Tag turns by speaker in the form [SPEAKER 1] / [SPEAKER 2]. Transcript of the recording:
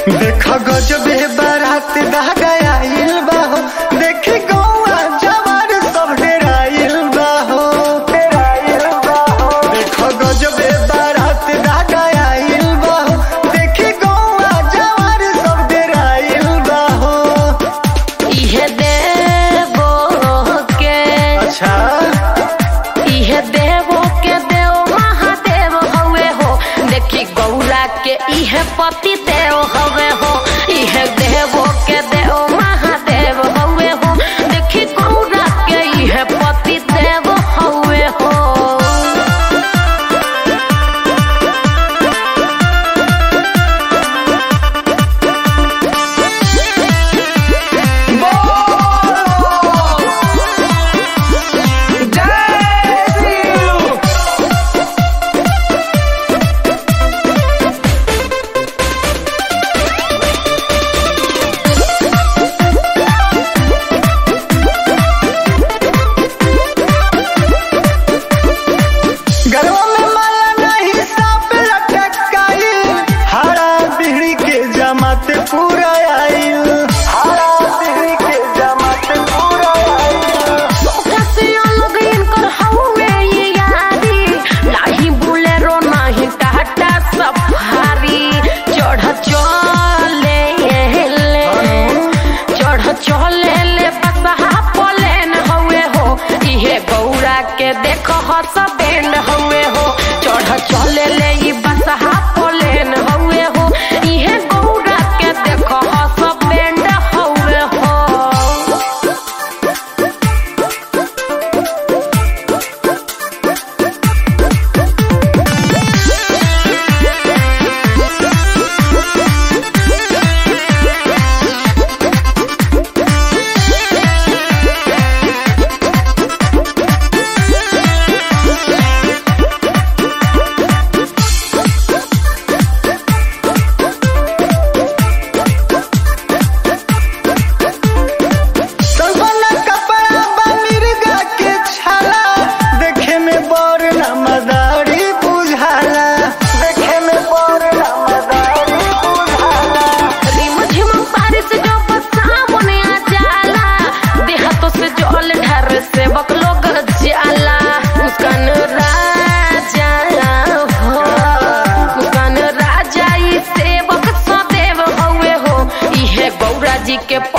[SPEAKER 1] देख गजबे बारात दा गयाइल बा हो देखी गौआ जवान सब डेराइल बा हो डेराइल बा हो देख गजबे बारात दा गयाइल बा हो देखी गौआ जवान सब डेराइल बा हो
[SPEAKER 2] इहे देवो के
[SPEAKER 1] अच्छा
[SPEAKER 2] इहे देवो के देव महादेव हवे हो देखी गौरा के इहे पति देव हवे हो इहे देवो के देव महादेव हवे हो देखी गौरा के इहे पति देव हवे हो
[SPEAKER 1] गरवा में माला नहीं सांप लटकाई हरा बिहड़ी के जमात पूरा आइल हरा बिहड़ी के जमात पूरा आइल
[SPEAKER 2] कसिया लोग इनकर हवे ये यारी नाही बुलेरो नाही टाटा सफारी चढ़ चले ले चढ़ चले ले बसहा पलेन हवे हो इहे गौरा के देख हस बैंड हवे हो चढ़ चले ले ई बसहा पलेन हवे हो इहे गौरा के देख हस बैंड हवे हो
[SPEAKER 1] सलवाना कपड़ा बा मिर्गा के छाला देखे में बड़ नमदारी बुझाला देखे में बड़ नमदारी बुझाला
[SPEAKER 2] रिम झिम बारिश जो सावन आ जाला देहातों से जल ढर से बक लोग जाला मुस्कान राजा हो मुस्कान राजा ई सेवक सदैव हवे हो इहे गौरा जी के